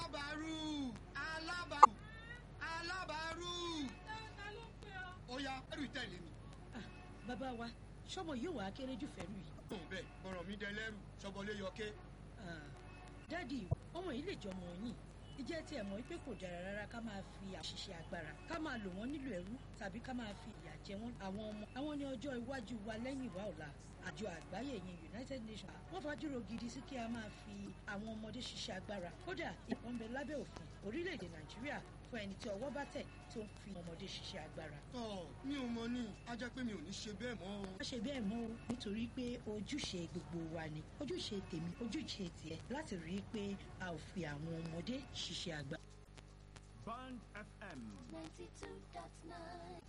alábàárù alábàárù alábàárù. ta ló ń pè ọ́. ó yá ẹrù tẹ̀lé mi. bàbá wa sọmọ yóò wá kéré jù fẹ́rù yìí. tó bẹ́ẹ̀ bọ̀rọ̀ mi dẹ lẹ́rù sọ́bọ̀lé yọké. dádì ọmọ yìí lè jọmọ yín ìjẹ́ tí ẹ̀ mọ̀ pé kò dára rárá ká máa fi àṣìṣe agbára ká máa lò wọ́n nílò ẹrú tàbí ká máa fi ìyà jẹ wọ́n àwọn ọmọ àwọn ní ọjọ́ iwájú wa lẹ́yìn wa ọ̀la àjọ àgbáyé yẹn united nations wọ́n fàájúrò gidi sí kí a máa fi àwọn ọmọdé ṣiṣẹ́ agbára kódà ìbọn bẹ lábẹ́ òfin orílẹ̀-èdè nàìjíríà fún ẹni tí ọwọ́ bá tẹ̀ tó ń fi ọmọdé ṣiṣẹ́ agbára. tọ́ mi ò mọ ní a jẹ́ pé mi ò ní ṣe bẹ́ẹ̀ mọ́ o. má ṣe bẹ́ẹ̀ mọ́ o nítorí pé ojúṣe gbogbo wa ni ojúṣe tèmi ojúṣe tiẹ̀ láti rí i pé a ò fi àwọn ọmọdé ṣiṣẹ́ agbára. Band FM. 92.9.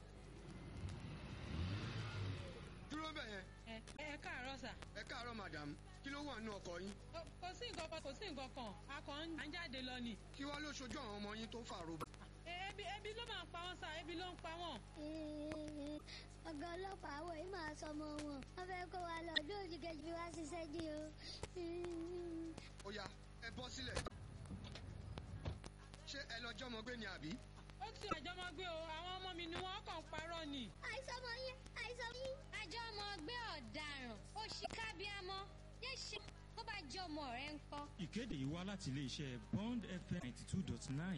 dúró bẹ̀ yẹn ẹ ẹ káàárọ̀ sà. ẹ káàárọ̀ madam kí ló wà nínú ọkọ̀ yín Kò- kò sí nǹkan kan kò sí nǹkan kan a kàn ń jáde lọ ni. kí wàá ló ṣojú àwọn ọmọ yín tó fàrọ̀ bá. E- ebi ebi ló máa ń pa wọ́n sà ebi ló ń pa wọ́n. ọ̀gá ọlọ́pàá àwọ̀ yìí máa sọmọ wọn wọ́n fẹ́ kó wa lọ ọdún òjì kejì wá ṣiṣẹ́ dí o. ó yá ẹ bọ́ sílẹ̀. ṣé ẹ lọ jọ́mọ gbé ni àbí. ó ti àjọmọ́ gbé o àwọn ọmọ mi ni wọ́n kàn ń parọ́ ni. àìsàn ọmọ yín àìsàn yín. àjọ ọmọ ọgbẹ́ ọ̀daràn ó ṣì kábíámọ́ yé ṣe tó bá jẹ́ ọmọ rẹ̀ ń kọ́. ìkéde yìí wá láti iléeṣẹ́ bond fm ninety two dot nine